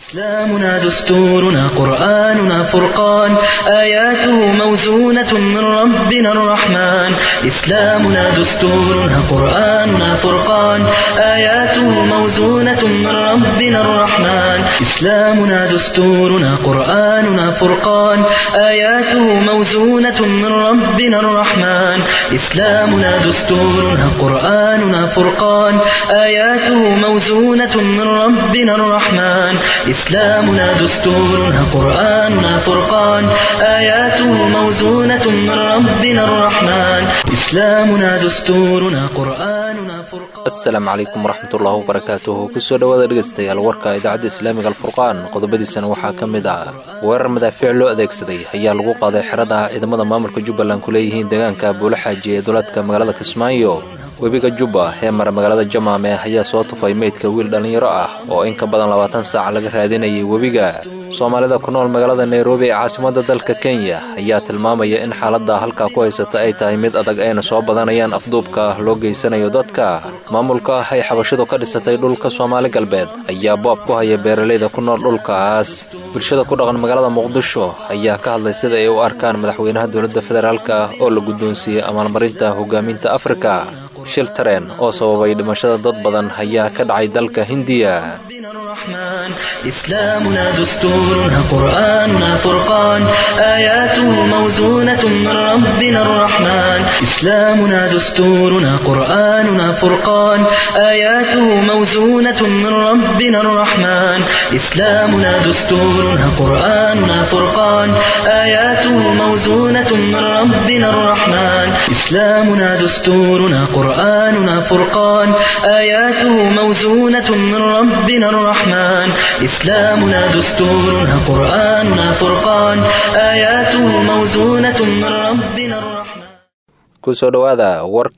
إسلامنا دستورنا قرآننا فرقان آياته موزونة من ربنا الرحمن إسلامنا دستورنا قرآننا فرقان آياته موزونة من ربنا الرحمن إسلامنا دستورنا قرآننا فرقان آياته موزونة من ربنا الرحمن إسلامنا دستورنا قرآننا فرقان آياته موزونة من ربنا الرحمن إسلامنا دستورنا قرآننا فرقان آياته موزونة من ربنا الرحمن إسلامنا دستورنا قرآننا فرقان asalaamu calaykum waraxmatullaahi wabarakaatuhu kusoo dhowaada dhegaystayaal warka idaacadda islaamiga alfurqaan qodobadiisana waxaa ka mid ah weerar madaafiic loo adeegsaday ayaa lagu qaaday xerada ciidamada maamulka jubbaland ku leeyihiin deegaanka buulaxaaji ee duleedka magaalada kismaayo webiga jubba ee mara magaalada jamaame ayaa soo tufay meydka wiil dhallinyaro ah oo in ka badan labaatan saac laga raadinayay webiga soomaalida ku nool magaalada nairobi ee caasimadda dalka kenya ayaa tilmaamaya in xaaladda halkaa ku haysata ay tahay mid adag ayna soo badanayaan afduubka loo geysanayo dadka maamulka ah ay xabashidu ka dhisatay dhulka soomaali galbeed ayaa boob ku haya beeralayda ku nool dhulkaas bulshada ku dhaqan magaalada muqdisho ayaa ka hadlay sida ay u arkaan madaxweynaha dowladda federaalka oo la guddoonsiiyey amaalmarinta hogaaminta afrika shil tareen oo sababay dhimashada dad badan ayaa ka dhacay dalka hindiya ربنا الرحمن إسلامنا دستورنا قرآننا فرقان آياته موزونة من ربنا الرحمن إسلامنا دستورنا قرآننا فرقان آياته موزونة من ربنا الرحمن إسلامنا دستورنا قرآننا فرقان آياته موزونة من ربنا الرحمن إسلامنا دستورنا قرآننا فرقان آياته موزونة من ربنا الرحمن إسلامنا دستورنا قرآننا فرقان آياته موزونة من ربنا الرحمن kusoo dhowaada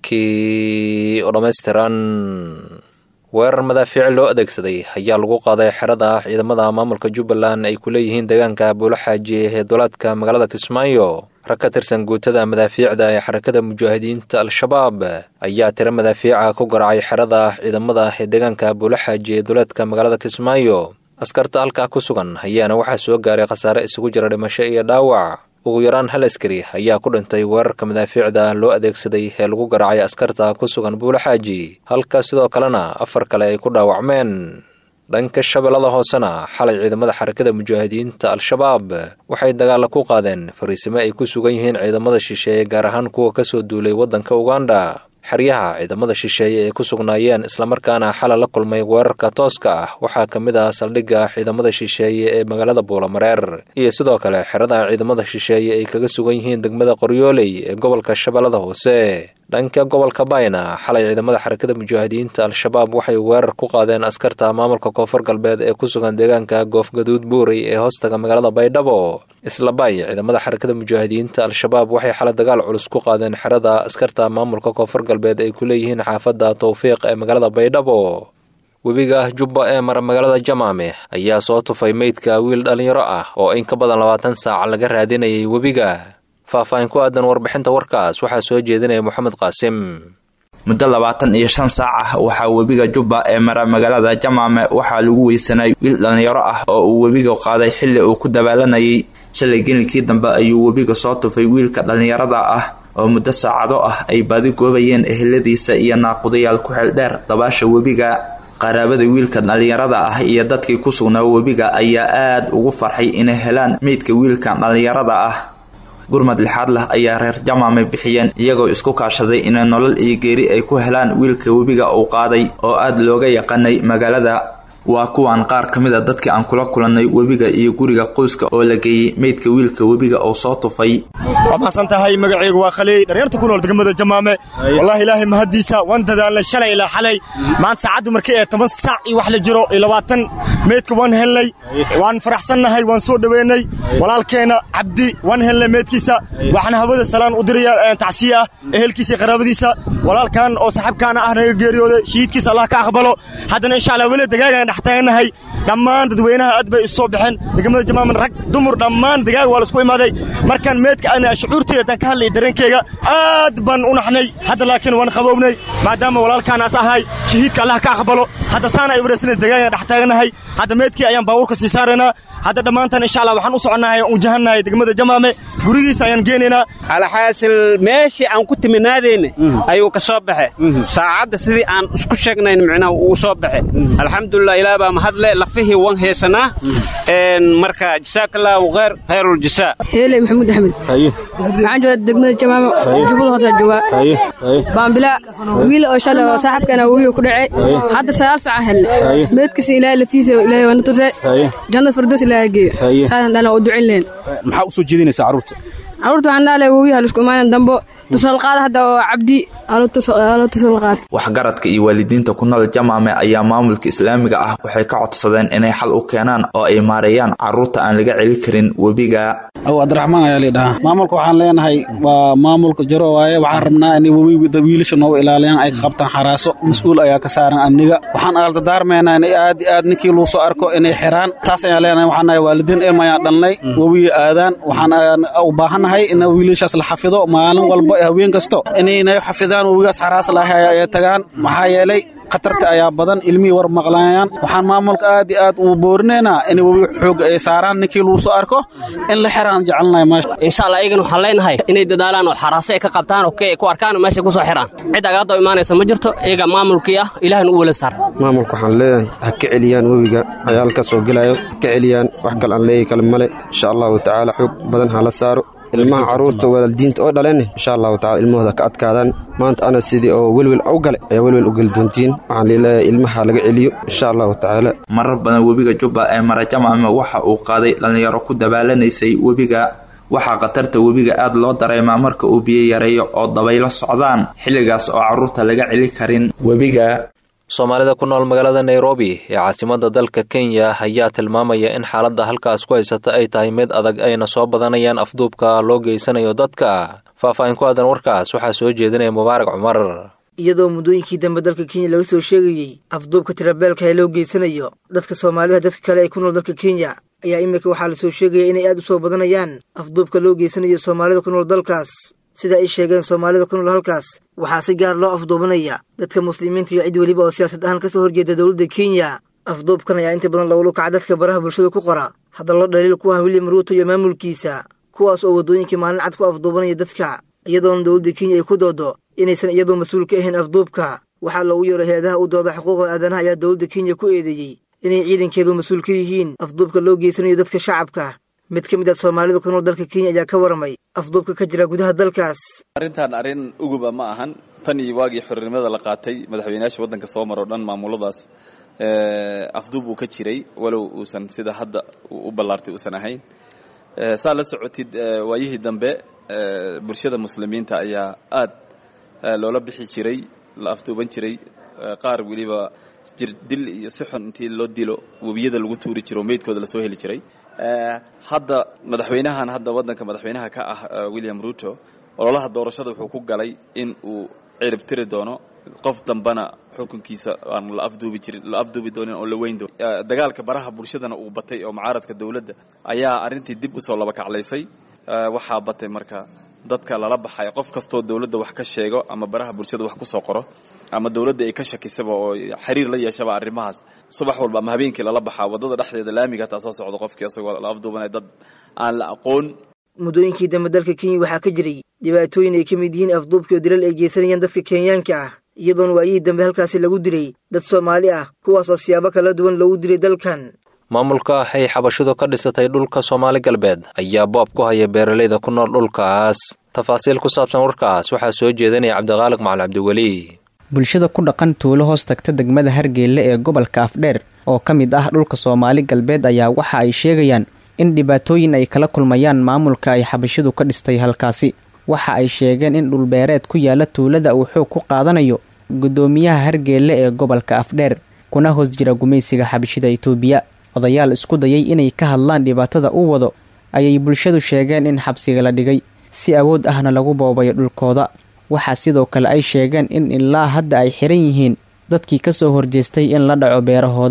warkii oo dhammaystiran weerar madaafiic loo adeegsaday ayaa lagu qaaday xerada ciidamada maamulka jubbaland ay ku leeyihiin deegaanka buulaxaaji ee duleedka magaalada kismaayo rag ka tirsan guutada madaafiicda ee xarakada mujaahidiinta al-shabaab ayaa tiro madaafiica ku garacay xerada ciidamada ee deegaanka buulaxaaji ee duleedka magaalada kismaayo askarta halkaa ku sugan ayaana waxaa soo gaaray khasaare isugu jira dhimasho iyo dhaawac ugu yaraan hal askari ayaa ku dhintay weerarka madaafiicda loo adeegsaday ee lagu garaacay askarta ku sugan buulaxaaji halka sidoo kalena afar kale ay ku dhaawacmeen dhanka shabeellada hoosena xalay ciidamada xarakada mujaahidiinta al-shabaab waxay dagaalla ku qaadeen fariisimo ay ku sugan yihiin ciidamada shisheeye gaar ahaan kuwa ka soo duulay waddanka uganda xeryaha ciidamada shisheeye ay ku sugnaayeen islamarkaana xalay la kulmay weerarka tooska ah waxaa ka mid ah saldhigga ciidamada shisheeye ee magaalada buulamareer iyo sidoo kale xerada ciidamada shisheeye ay kaga sugan yihiin degmada qoryooley ee gobolka shabeellada hoose dhanka gobolka bayna xalay ciidamada xarakada mujaahidiinta al-shabaab waxay weerar ku qaadeen askarta maamulka koonfur galbeed ee ku sugan deegaanka goofgaduud buurey ee hoostaga magaalada baydhabo isla bay ciidamada xarakada mujaahidiinta al-shabaab waxay xalay dagaal culus ku qaadeen xerada askarta maamulka koonfur galbeed ay ku leeyihiin xaafadda towfiiq ee magaalada baydhabo webiga jubba ee mara magaalada jamaame ayaa soo tufay meydka wiil dhallinyaro ah oo in ka badan labaatan saac laga raadinayay webiga faahfaahin ku aadan warbixinta warkaas waxaa soo jeedinaya moxamed qaasim muddo labaatan iyo shan saac ah waxaa webiga jubba ee mara magaalada jamaame waxaa lagu weysanay wiil dhallinyaro ah oo uu webiga qaaday xilli uu ku dabaalanayay shalay gelinkii dambe ayuu webiga soo tufay wiilka dhallinyarada ah oo muddo saacado ah ay baadi goobayeen eheladiisa iyo naaqudayaal ku xeel dheer dabaasha webiga qaraabada wiilka dhallinyarada ah iyo dadkii ku sugnaa webiga ayaa aad ugu farxay inay helaan meydka wiilkan dhallinyarada ah gurmad lixaad leh ayaa reer jamaame bixiyeen iyagoo isku kaashaday inay nolol iyo geeri ay ku helaan wiilka webiga uu qaaday oo aad looga yaqaanay magaalada waa kuwan qaar ka mid a dadkii aan kula kulannay webiga iyo guriga qoyska oo la geeyey meydka wiilka webiga oo soo tufay waa mahadsan tahay magacaygu waa khaliy dharyarta ku nool degmada jamaame wallaahi ilaahay mahaddiisa waan dadaalnay shalay ilaa xalay maanta saacaddu markii ee toban saac iyo wax la jiro iyo labaatan meydka waan helnay waan faraxsannahay waan soo dhoweynay walaalkeenna cabdi waan helnay meydkiisa waxaan hawada salaan u diraya tacsiye ah ehelkiisa iyo qaraabadiisa walaalkan oo saaxiibkaana ah naga geeriyooday shahiidkiisa allah ka aqbalo haddana insha allah weli dagaagan dhex taaganahay dhammaan dadweynaha aad bay isu soo baxeen degmada jamaaman rag dumar dhammaan degaag waa laisku imaaday markaan meedka ana shucuurteyda haddaan ka hadlaya dareenkeyga aad baan u naxnay hadda laakiin waan qabownay maadaama walaalkaanaas ahay shahiidka allah ka aqbalo hadda saana ay wareysanays degaagana dhex taaganahay hadda meedkii ayaan baabuurka sii saaraynaa hadda dhammaantan insha allah waxaan u soconnahay u jahannahay degmada jamaame gurigiisa ayaan geenaynaa alxaasil meeshii aan ku timinaadayna ayuu ka soo baxe saacadda sidii aan isku sheegnayn micnaha uu soo baxe alxamdulilah ilaah baa mahadle lafihii wan heesanaa marka jasaakallaahu khayr khayruuljasaa heeley maxamuud axmed waxaan joogaa degmada jamaamo jubbada hoose joogaa baambila wiil oo shalay oo saaxibkana wiil ku dhacay hadda sagaal saca helne meedkiisa ilaahay lafiisa ilaahay waa na tusay jannada fardoos ilaahay geeyo saasan dhalan oo ducin leen maxaa u soo jeedinaysaa carruurta carruurta waxaan dhahalay wowiyaha laisku imaanan dambo tusalqaad hadda oo cabdi alo tusalqaad waxgaradka iyo waalidiinta ku nool jamaame ayaa maamulka islaamiga ah waxay ka codsadeen inay xal u keenaan oo ay maareeyaan carruurta aan laga celi karin webiga aw abdiraxmaan ayaa liidhahaa maamulka waxaan leenahay waa maamulka jaro waaye waxaan rabnaa inay webiga wiilasha noogu ilaaliyaan ay ka qabtaan xaraaso mas-uul ayaa ka saaran amniga waxaan aaltadaarmaynaa in aad aad ninkii luu soo arko inay xiraan taas ayaan leenahay waxaan nahay waalidiin ilma ayaan dhalnay webiga aadaan waxaan u baahannahay in wiilashaas la xafido maalin walba haween kasto inay xafidaan webigaas xaraas lahay ay tagaan maxaa yeelay khatarta ayaa badan ilmihii war maqlaayaan waxaan maamulka aad iyo aad uu boorinaynaa in webiga xooga ay saaraan ninkii luu soo arko in la xiraan jecelnahay meesha insha allah iyagana waxaan leenahay inay dadaalaan oo xaraase ay ka qabtaan oo ku arkaan oo meesha ku soo xiraan cid agaadoo imaanaysa ma jirto iyaga maamulkii ah ilaahna u wala saar maamulka waxaan leeyahay ha ka celiyaan webiga cayaalka soo gelayo ka celiyaan wax kal aan leeyahy kale male insha allahu tacaala xoog badan ha la saaro ilmaha carruurta waalidiinta oo dhaleen insha allahu tacala ilmahooda ka adkaadaan maanta ana sidii oo welwel u gale ayaa welwel u geli doontiin waxaan leeleeyahay ilmaha laga celiyo insha allahu tacaala marar badan webiga jubba ee marajamame waxa uu qaaday dhallinyaro ku dabaallanaysay webiga waxaa khatarta webiga aad loo dareemaa marka uu biyo yareeyo oo dabaylo socdaan xilligaas oo carruurta laga celi karin webiga soomaalida ku nool magaalada nairobi ee caasimadda dalka kenya ayaa tilmaamaya in xaaladda halkaas ku haysata ay tahay mid adag ayna soo badanayaan afduubka loo geysanayo dadka faahfaahin ku aadan warkaas waxaa soo jeedinaya mubaarak cumar iyadoo muddooyinkii dambe dalka kenya laga soo sheegayey afduubka tirabeelka ee loo geysanayo dadka soomaalida dadka kale ee ku nool dalka kenya ayaa iminka waxaa lasoo sheegaya inay aad u soo badanayaan afduubka loo geysanayo soomaalida ku nool dalkaas sida ay sheegeen soomaalida ku nool halkaas waxaa si gaar loo afduubanaya dadka muslimiinta iyo cid weliba oo siyaasad ahaan ka soo horjeeda dowladda kenya afduubkan ayaa inta badan lagulu kaca dadka baraha bulshada ku qora hadallo dhaliil ku ah william ruuto iyo maamulkiisa kuwaas oo waddooyinkii maalin cad ku afduubanaya dadka iyadoona dowladda kenya ay ku doodo inaysan iyadoo mas-uul ka ahayn afduubka waxaa loogu yeero hay-adaha u dooda xuquuqda aadanaha ayaa dowladda kenya ku eedeeyey inay ciidankeedu mas-uul ka yihiin afduubka loo geysanayo dadka shacabka mid ka mid ah soomaalida ku nool dalka kenya ayaa ka waramay afduubka ka jira gudaha dalkaas arrintan arrin uguba ma ahan tan iyo waagii xornimada la qaatay madaxweynayaasha waddanka soo maro dhan maamuladaas afduub uu ka jiray walow uusan sida hadda u ballaartay uusan ahayn saa la socotid waayihii dambe bulshada muslimiinta ayaa aad loola bixi jiray la afduuban jiray qaar weliba jir dil iyo si xun intii loo dilo webiyada lagu tuuri jiro meydkooda lasoo heli jiray hadda madaxweynahan hadda waddanka madaxweynaha ka ah william ruto ololaha doorashada wuxuu ku galay in uu cirib tiri doono qof dambana xukunkiisa aan la afduubi jirin la afduubi doonin oo la weyn doonin dagaalka baraha bulshadana uu batay oo mucaaradka dowladda ayaa arrintii dib usoo laba kaclaysay waxaa batay marka dadka lala baxay qof kastoo dowladda wax ka sheego ama baraha bulshada wax kusoo qoro ama dowladda ay ka shakisaba oo xiriir la yeeshaba arrimahaas subax walba ama habeenkii lala baxaa waddada dhexdeeda laamiga hataa soo socdo qofkii isagoo la afduubanaya dad aan la aqoon muddooyinkii dambe dalka kenya waxaa ka jiray dhibaatooyin ay ka mid yihiin afduubkii oo dilal ay geysanayaan dadka kenyaanka ah iyadoona waayihii dambe halkaasi lagu dilay dad soomaali ah kuwaas oo siyaabo kala duwan loogu dilay dalkan maamulka ay xabashidu ka dhisatay dhulka soomaali galbeed ayaa boob ku haya beeralayda ku nool dhulkaas tafaasiil ku saabsan warkaas waxaa soo jeedinaya cabdiqaaliq macali cabdiweli bulshada ku dhaqan tuulo hoos tagta degmada hargeelle ee gobolka afdheer oo ka mid ah dhulka soomaali galbeed ayaa waxa ay sheegayaan in dhibaatooyin ay kala kulmayaan maamulka ay xabashidu ka dhistay halkaasi waxa ay sheegeen in dhulbeereed ku yaala tuulada uu xoog ku qaadanayo guddoomiyaha hargeelle ee gobolka afdheer kuna hoos jira gumaysiga xabashida itoobiya odayaal isku dayay inay ka hadlaan dhibaatada u wado ayay bulshadu sheegeen in xabsiga la dhigay si awood ahna lagu boobayo dhulkooda waxaa sidoo kale ay sheegeen in ilaa hadda ay xiran yihiin dadkii ka soo horjeestay in la dhaco beerahooda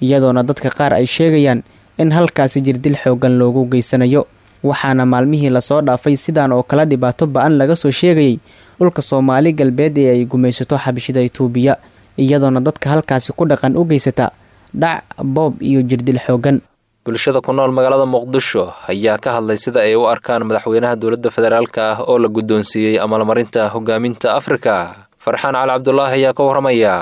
iyadoona dadka qaar ay sheegayaan in halkaasi jirdil xooggan loogu geysanayo waxaana maalmihii lasoo dhaafay sidaan oo kale dhibaato ba-an laga soo sheegayay dhulka soomaali galbeed ee ay gumaysato xabashida itoobiya iyadoona dadka halkaasi ku dhaqan u geysata dhac boob iyo jirdil xooggan bulshada ku nool magaalada muqdisho ayaa ka hadlay sida ay u arkaan madaxweynaha dowladda federaalk ah oo la guddoonsiiyey amalmarinta hogaaminta afrika farxaan cali cabdulaahi ayaa ka warramaya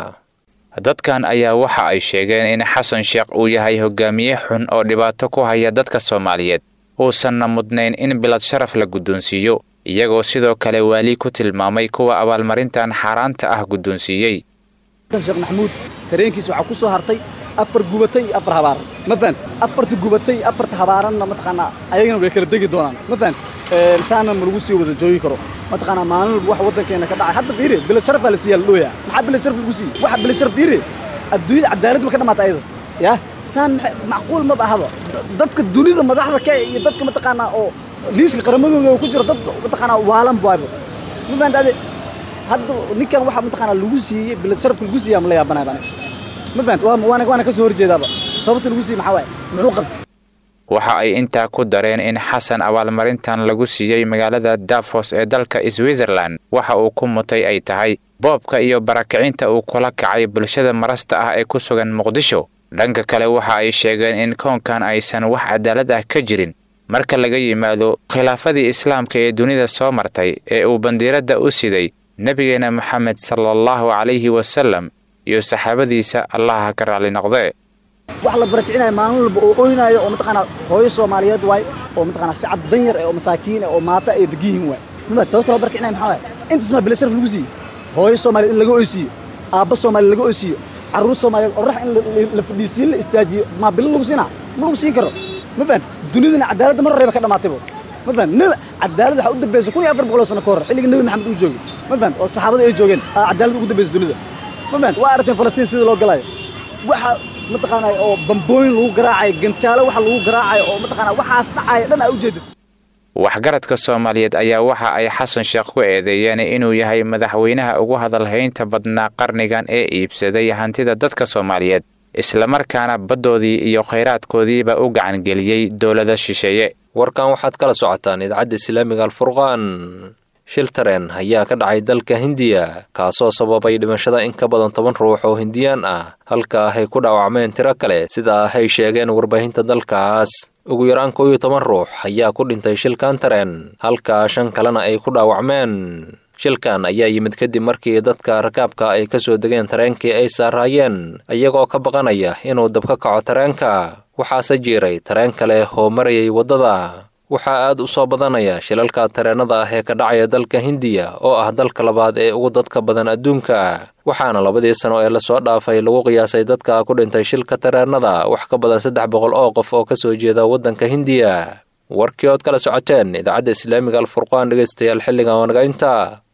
dadkan ayaa waxa ay sheegeen in xasan sheekh uu yahay hogaamiye xun oo dhibaato ku haya dadka soomaaliyeed uusanna mudnayn in bilad sharaf la guddoonsiiyo iyagoo sidoo kale waali ku tilmaamay kuwa abaalmarintan xaaraanta ah guddoonsiiyey sheekh maxamuud tareenkiisa waxaa ku soo hartay afar gubatay iyo afar habaaran ma fahant afarta gubatay iyo afarta habaaranna mataqaanaa ayagana way kala degi doonaan ma fahant saana ma lagu sii wada joogi karo mataqaanaa maalin walba wax waddankeena ka dhacay hadda fiiri bilad sharafaa la siiyaa la dhooyaa maxaa bilad sharaf lagu siiyey waxa bilad sharaf fiiri adduunyada cadaalad ma ka dhamaata ayada ya saan macquul maba ahaba dadka dunida madaxda ka iyo dadka mataqaanaa oo liiska qaramadooda ku jira dad mataqaanaa waalan baayba ma fahant ade hadda ninkan waxaa mataqaanaa lagu siiyey bilad sharafka lagu siiyaa ma la yaabanay bane ma fahant waana waana ka soo horjeedaaba sababta lagu siiyey maxaa waaye muxuu qabtay waxa ay intaa ku dareen in xasan abaalmarintan lagu siiyey magaalada dafos ee dalka switzerland waxa uu ku mutay ay tahay boobka iyo barakicinta uu kula kacay bulshada marasta ah ee ku sugan muqdisho dhanka kale waxa ay sheegeen in koonkan aysan wax cadaalad ah ka jirin marka laga yimaado khilaafadii islaamka ee dunida soo martay ee uu bandiiradda u siday nebigeena moxamed sala allahu calayhi wasalam iyo saxaabadiisa allaha ka raalli noqdee wax la barakicinaya maalin walba oo oynaayo oo mataqaanaa hooyo soomaaliyeed waay oo mataqaanaa shacab danyar eh oo masaakiin eh oo maata ay degiyihin waay mabad sababta loo barakicinaya maxaa waay intaas maa bila sharaf lagu siiyey hooyo soomaaliyeed in laga oysiiyo aabba soomaaliyeed laga oysiiyo carruur soomaaliyeed oo rax in la fadhiisiyo la istaajiyo maa bilo lagu siinaa ma lagu siin karo ma fahan dunidana cadaaladda mar horeyba ka dhamaataybo ma fahan neb cadaalad waxaa u dambaysa kun iyo afar boqol oo sano ka hor xilliga nebi maxamed uu joogay ma fahan oo saxaabada ay joogeen aa cadaalad ugu dambaysa dunida ma fahan waa aragteen falastiin sida loo galayo waxa mataqaanaa oo bambooyin lagu garaacayo gantaalo waxa lagu garaacayo oo mataqaanaa waxaas dhacaya dhan aa ujeedid waxgaradka soomaaliyeed ayaa waxa ay xasan sheekh ku eedeeyeen inuu yahay madaxweynaha ugu hadalhaynta badnaa qarnigan ee iibsaday hantida dadka soomaaliyeed islamarkaana baddoodii iyo khayraadkoodiiba u gacangeliyey dowlada shisheeye warkan waxaad kala socotaan idaacadda islaamiga alfurqaan shil tareen ayaa ka dhacay dalka hindiya kaasoo sababay dhimashada in ka badan toban ruux oo hindiyaan ah halka ay ku dhaawacmeen tiro kale sida ay sheegeen warbaahinta dalkaas ugu yaraan koo iyo toban ruux ayaa ku dhintay shilkan tareen halka shan kalena ay ku dhaawacmeen shilkan ayaa yimid kadib markii dadka rakaabka ay ka soo degeen tareenkii ay saaraayeen iyagoo ka baqanaya inuu dab ka kaco tareenka waxaase jiiray tareen kale oo marayay waddada waxaa aad u soo badanaya shilalka tareennada ah ee ka dhacaya dalka hindiya oo ah dalka labaad ee ugu dadka badan adduunka waxaana labadii sano ee lasoo dhaafay lagu qiyaasay dadka ku dhintay shilka tareennada wax ka badan saddex boqol oo qof oo ka soo jeeda waddanka hindiya warkii ood kala socoteen idaacadda islaamiga alfurqaan dhegaystayaal xilligan wanagaynta